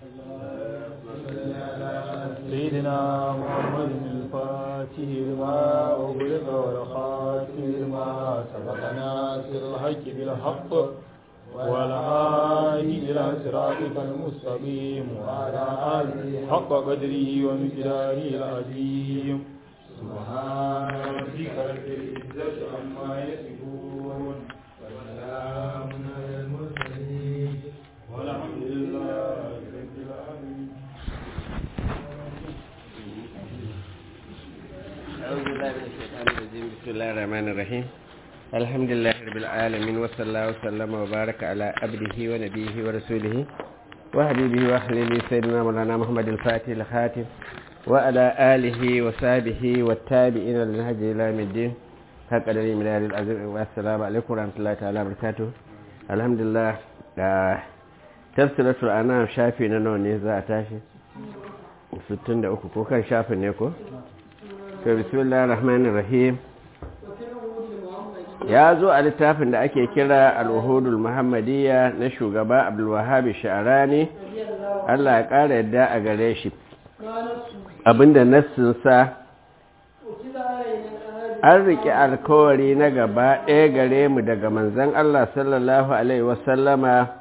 سيدنا محمد الفاتح لما أغلق والخاتم لما سبق ناصر الحق بالحق والهادي إلى صراطك المستقيم وعلى آله حق قدره ومقداره العظيم سبحان ربك رب العزة عما يصفون وسلام على المرسلين والحمد لله رب العالمين أعوذ بالله من الشيطان الرجيم بسم الله الرحمن الرحيم الحمد لله رب العالمين وصلى الله وسلم وبارك على عبده ونبيه ورسوله وحبيبه وحليله سيدنا مولانا محمد الفاتح الخاتم وعلى آله وصحبه والتابعين للنهج إلى يوم الدين حق قدر من العظيم والسلام عليكم ورحمة الله تعالى وبركاته الحمد لله tafsiratul anam shafi na nawa ne za a tashi 63 ko kan shafin ne ko to bismillahir rahmanir rahim ya zo a littafin da ake kira al-uhudul muhammadiyya na shugaba abdul wahhab sha'rani Allah ya ƙara yadda a gare shi abinda nassin sa an riƙe alkawari na gaba ɗaya gare mu daga manzon Allah sallallahu alaihi wasallama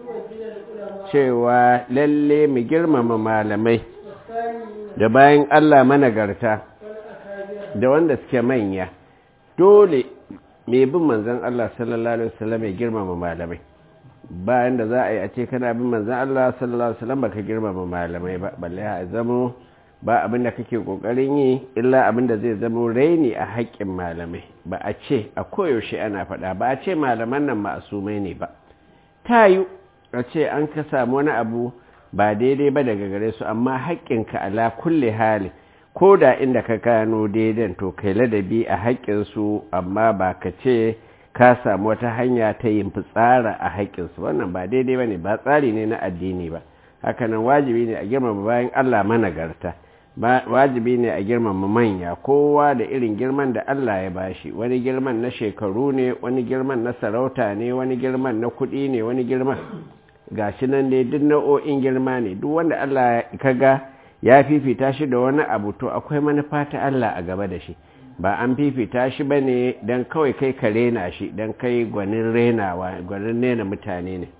cewa lalle mu girmama malamai da bayan Allah managarta da wanda suke manya dole mai bin manzan Allah sallallahu alaihi wasallam ya girmama malamai bayan da za a yi a ce kana bin manzan Allah sallallahu alaihi wasallam baka girmama malamai ba balle a zamo ba abin da kake kokarin yi illa abin da zai zamo raini a haƙƙin malamai ba a ce a koyaushe ana faɗa ba a ce malaman nan ma'asumai ne ba ta yi a ce an ka samu wani abu ba daidai ba daga gare su amma haƙƙinka ala kulle hali ko da inda ka gano daidan to kai ladabi a haƙƙinsu amma ba ka ce ka samu wata hanya ta yin fitsara a haƙƙinsu wannan ba daidai ba ne ba tsari ne na addini ba hakanan wajibi ne a girmama bayan allah managarta wajibi ne a girmama manya kowa da irin girman da allah ya bashi wani girman na shekaru ne wani girman na sarauta ne wani girman na kuɗi ne wani girman gashi nan dai duk nau'o'in girma ne duk wanda Allah kaga ya fifita shi da wani abu to akwai manufa ta Allah a gaba da shi ba an fifita shi ba ne don kawai kai ka rena shi don kai gwanin renawa gwanin rena mutane ne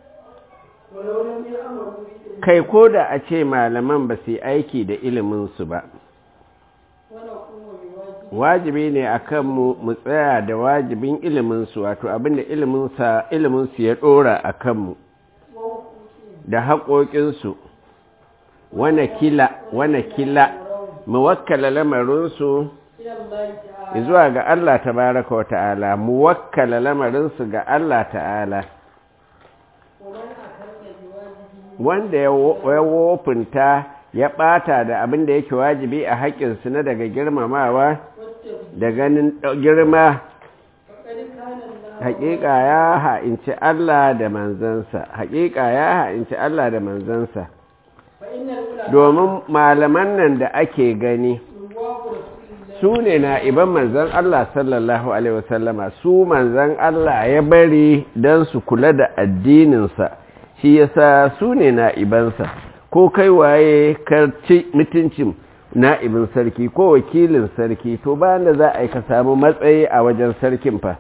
kai ko da a ce malaman ba su yi aiki da iliminsu ba wajibi ne a kanmu mu tsaya da wajibin iliminsu wato abinda iliminsu ya ɗora a kanmu da haƙoƙinsu wane kila wane kila mu wakkala lamarinsu zuwa ga Allah tabaraka wa ta'ala mu wakkala lamarinsu ga Allah ta'ala wanda ya wofinta ya ɓata da abin da yake wajibi a haƙƙinsu na daga girmamawa da ganin girma haƙiƙa ya ha'inci Allah da manzansa haƙiƙa ya ha'inci Allah da manzansa domin malaman nan da ake gani su ne na iban manzan Allah sallallahu Alaihi wasallama su manzan Allah ya bari don su kula da addininsa shi yasa su ne na ibansa ko kai waye karci mutuncin na'ibin sarki ko wakilin sarki to bayan da za a yi ka samu matsayi a wajen sarkin fa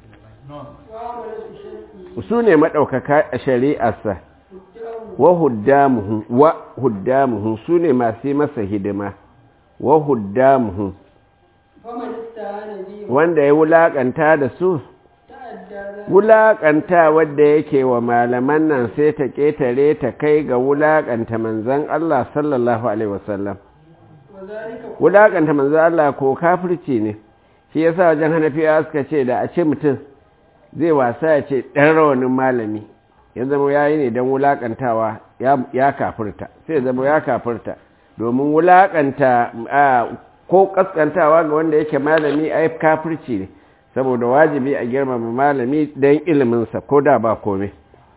su ne maɗaukaka a shari'arsa wa huddamuhu wa huddamuhu su ne masu masa hidima wa huddamuhu wanda ya wulaƙanta da su wulaƙanta wadda yake wa malaman nan sai ta ƙetare ta kai ga wulaƙanta manzan Allah sallallahu Alaihi wasallam wulaƙanta manzan Allah ko kafirci ne shi yasa wajen hanafiya suka ce da a ce mutum zai wasa ya ce ɗan rawanin malami ya zama ya yi ne don wulaƙantawa ya kafirta sai zama ya kafirta domin wulaƙanta ko ƙasƙantawa ga wanda yake malami a kafirci ne saboda wajibi a girmama malami don iliminsa ko da ba kome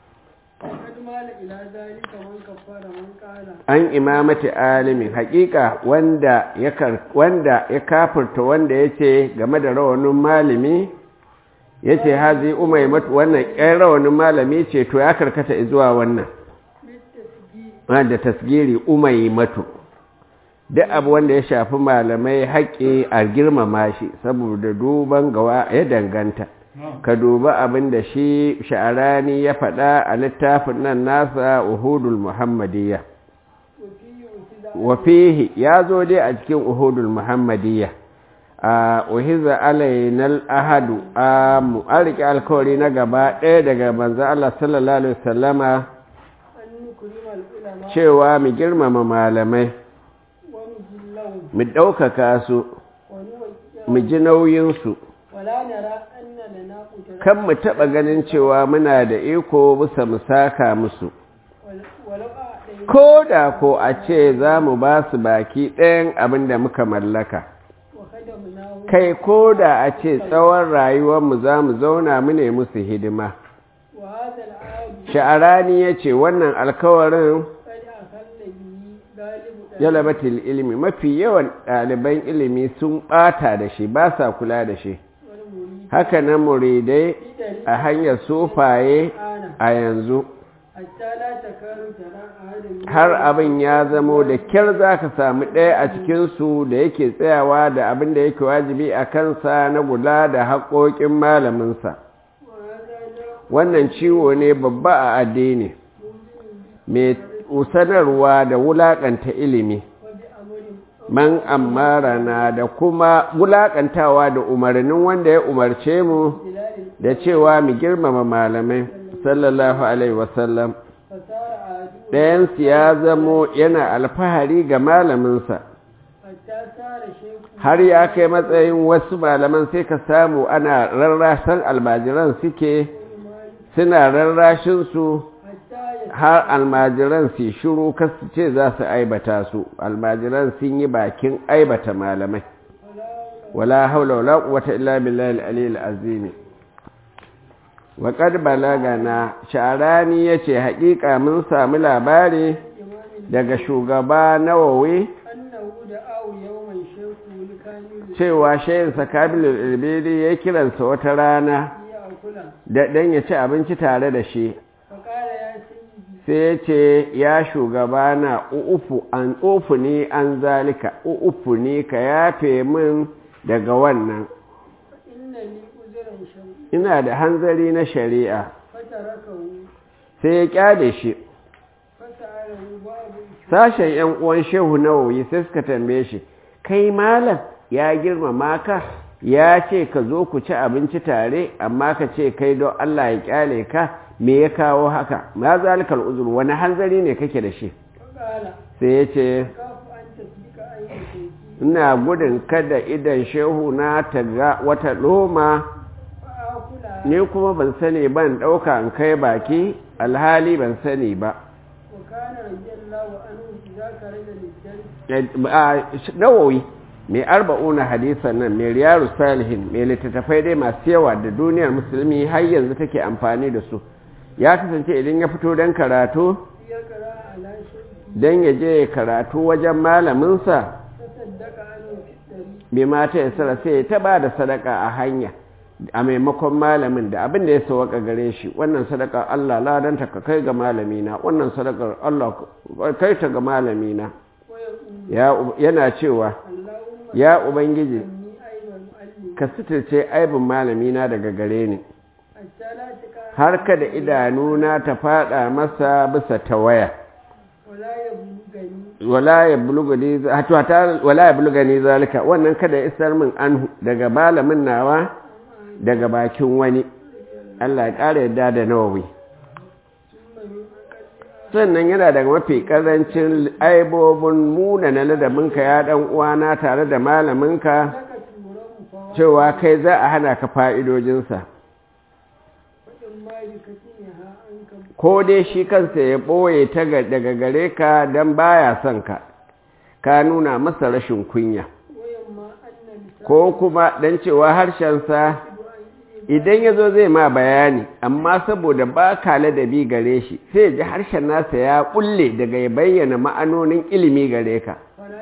an imamati alimin hakika wanda ya wanda ya kafirta wanda yace game da rawanin malami yace hazi umaymatu wannan ƙan rawanin malami ce to ya karkata zuwa wannan da tasgiri umai matu duk abu wanda ya shafi malamai haƙƙi a girmama shi saboda duban gawa ya danganta ka duba abin da shi sha'arani ya faɗa a littafin nan nasa uhudul muhammadiyya wafihi ya zo dai a cikin uhudul muhammadiyya a uhiza alainal ahadu a mu'ariki alkawari na gaba ɗaya daga manzo Allah sallallahu alaihi wasallama cewa mu girmama malamai mu ɗaukaka su mu ji nauyinsu kan mu taɓa ganin cewa muna da iko bisa mu saka musu ko da ko a ce za mu ba su baki ɗayan abin da muka mallaka kai ko da a ce tsawon rayuwarmu za mu zauna mu ne musu hidima sha'arani ya ce wannan alkawarin yalabatul ilimi mafi yawan ɗaliban ilimi sun ɓata da shi ba sa kula da shi haka nan muridai a hanyar sufaye a yanzu har abin ya zamo da kyar za ka sami ɗaya a cikinsu da yake tsayawa da abin da yake wajibi a kansa na gula da haƙoƙin malaminsa wannan ciwo ne babba a addini mai sanarwa da wulaƙanta ilimi man amara na da kuma wulaƙantawa da umarnin wanda ya umarce mu da cewa mu girmama malamai sallallahu alaihi wasallam ɗayansu ya zamo yana alfahari ga malaminsa har ya kai matsayin wasu malaman sai ka samu ana rarrasan almajiran suke suna rarrashinsu har almajiran su shiru kasu ce za su aibata su almajiran sun yi bakin aibata malamai wala haula wala quwwata illa billahi al-aliyyil azim wa qad balagana sharani yace haƙiƙa mun samu labari daga shugaba nawawi cewa shayin sakabilul ilbidi ya kiransa wata rana da dan ya ci abinci tare da shi sai ya ce ya shugaba na ufu an ufu ni an zalika ufu ni ka yafe min daga wannan ina da hanzari na shari'a sai ya kyale shi sashen yan uwan shehu nawawi sai suka tambaye shi kai malam ya girmama ka ya ce ka zo ku ci abinci tare amma ka ce kai don Allah ya kyale ka me ya kawo haka ma zalikal uzur wani hanzari ne kake da shi sai ya ce ina gudun kada idan shehu na ta ga wata loma ni kuma ban sani ban ɗauka in kai baki alhali ban sani ba nawowi mai arba'una hadisan nan mai riyaru salihin mai littattafai dai masu yawa da duniyar musulmi har yanzu take amfani da su ya kasance idan ya fito don karatu don ya je karatu wajen malaminsa bai mata ya sara sai ta ba da sadaka a hanya a maimakon malamin da abin da ya sauwaka gare shi wannan sadaka Allah ladanta ka kai ga malamina wannan sadakar Allah kai ta ga malamina yana cewa ya ubangiji ka suturce aibin malamina daga gare ni har kada idanuna ta fada masa bisa tawaya wala ya bulugani zalika wannan kada ya isar min anhu daga malamin nawa daga bakin wani Allah ya ƙara yadda da nawawi sannan yana daga mafi ƙarancin aibobin muna na ladabinka ya ɗan uwana tare da malaminka cewa kai za a hana ka fa'idojinsa ko dai shi kansa ya ɓoye ta daga gare ka don baya son ka ka nuna masa rashin kunya ko kuma don cewa harshensa idan ya zo zai ma bayani amma saboda ba ka ladabi gare shi sai ji harshen nasa ya kulle daga ya bayyana ma'anonin ilimi gare ka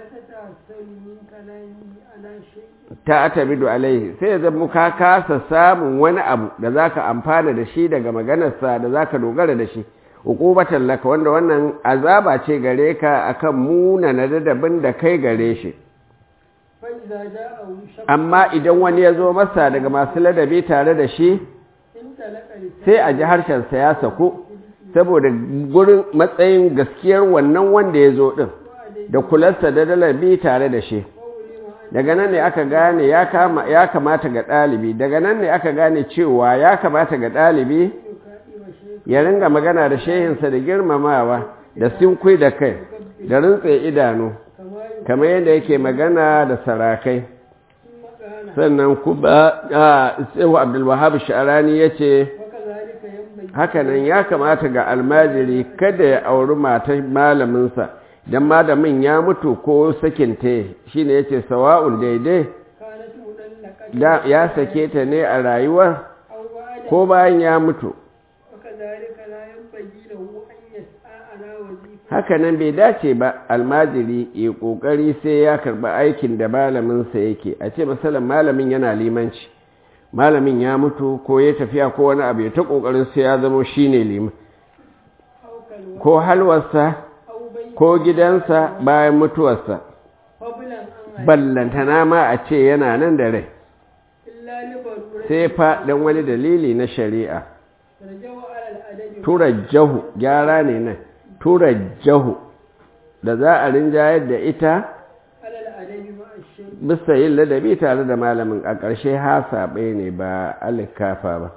ta atabidu alaihi sai ya zama ka kasa samun wani abu da za ka amfana da shi daga maganarsa da za ka dogara da shi uqubatan laka wanda wannan azaba ce gare ka akan muna na dadabin da kai gare shi فإذا جاءه شخص amma idan wani ya zo masa daga masu ladabi tare da shi انطلق لسانه sai a ji harshensa ya sako saboda gurin matsayin gaskiyar wannan wanda ya zo ɗin da kularsa da dalabi tare da shi وعلم أن daga nan ne aka gane ya kama- ya kamata ga ɗalibi daga nan ne aka gane cewa ya kamata ga ɗalibi يكائم شيخ ya ringa magana da shehinsa da girmamawa da sinkwi da kai da rintse idanu كما kamar yadda yake magana da sarakai ثم قال sannan kuma a tsewa abdulwahab sha'arani ya ce وكذلك ينبغي hakanan ya kamata ga almajiri kada ya auri matar malaminsa don malamin ya mutu ko sakinta shi ne ya ce sawa'un daidai كانت مدلقة da- ya sake ta ne a rayuwar أو بعد ko bayan ya mutu وكذلك لا ينبغي له أن يسعى على وظيفة hakanan bai dace ba almajiri ya kokari sai ya karba aikin da malaminsa yake a ce misalin malamin yana limanci malamin ya mutu ko ya tafiya ko wani abu ya ta kokarin sai ya zama shine liman أو كالوحي ko halwarsa أو بيت ko gidansa bayan mutuwarsa فضلا عن ballantana ma a ce yana nan da rai إلا لضرورة sai fa don wani dalili na shari'a ترجو على الأدب turajjahu gyara ne nan turajjahu da za a rinjayar da ita على الأدب مع الشيخ bisa yin ladabi tare da malamin a ƙarshe hasaɓe ne ba alikafa ba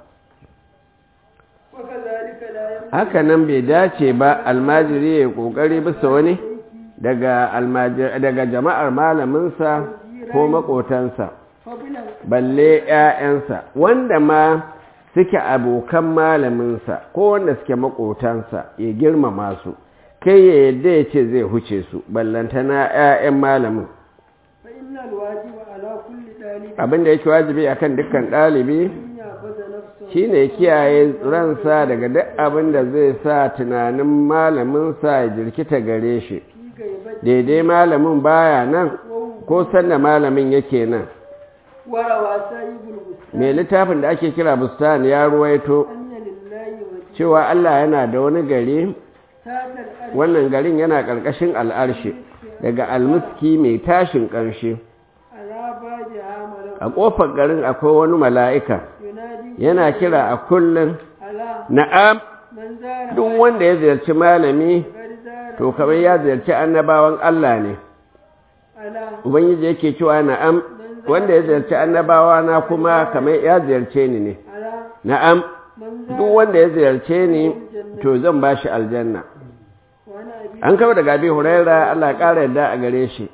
وكذلك لا ينبغي haka nan bai dace ba almajiri ya ƙoƙari bisa wani daga almajir daga jama'ar malaminsa ko maƙotansa فضلا balle ‘ya'yansa wanda ma suke abokan malaminsa ko wanda suke maƙotansa ya girmama su kai ya yadda ya ce zai huce su ballantana ‘ya'yan malamin فإن الواجب على كل طالب abinda yake wajibi akan dukkan ɗalibi أن يأخذ نفسه shine ya kiyaye ransa daga duk abin da zai sa tunanin malaminsa ya jirkita gare shi في غيبته daidai malamin baya nan ko sanda malamin yake nan وروى سائب البستان mai littafin da ake kira bustan ya ruwaito أن لله وجه cewa Allah yana da wani gari تات الأرض wannan garin yana ƙarƙashin al'arshi daga almuski mai tashin ƙarshe على بابها ملك a ƙofar garin akwai wani mala'ika ينادي yana kira a kullum على na'am من زار duk wanda ya ziyarci malami قد زار to kamar ya ziyarci annabawan Allah ne على ubangiji yake cewa na'am wanda ya ziyarci annabawa na kuma kamar ya ziyarce ni ne على na'am من duk زار wanda ya ziyarce ni to zan ba shi aljanna وأنا أبي an kawo daga abi huraira Allah ya ƙara yadda a gare shi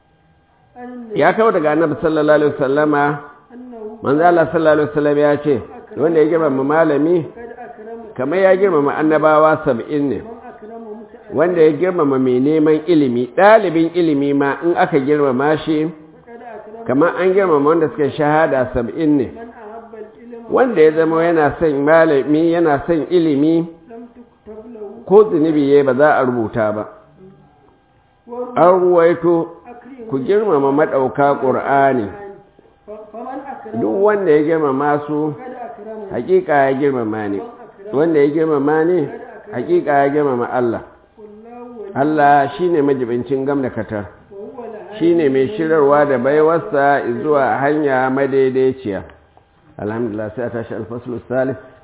أن ya kawo daga annabi sallallahu alaihi wasallama أنه manzo Allah sallallahu alaihi wasallam ya ce wanda ya girmama malami قد أكرم kamar ya girmama annabawa saba'in ne من أكرم متأ wanda ya girmama mai neman ilimi ɗalibin ilimi ma in aka girmama shi قد أكرم kamar an girmama wanda suka shahada saba'in ne من أحب العلم wanda ya zama yana son malami yana son ilimi لم تكتب له ko zunubi ya ba za a rubuta ba وروى an ruwaito أكرم ku girmama maɗauka ƙur'ani فمن أكرم duk wanda ya girmama su قد أكرم hakika ya girmama ne wanda ya girmama ne hakika ya girmama Allah والله ولي Allah shine majibincin gamdakatar وهو لها shine mai shirarwa da baiwarsa zuwa hanya madaidaiciya alhamdulillah sai a tashi alfaslu salih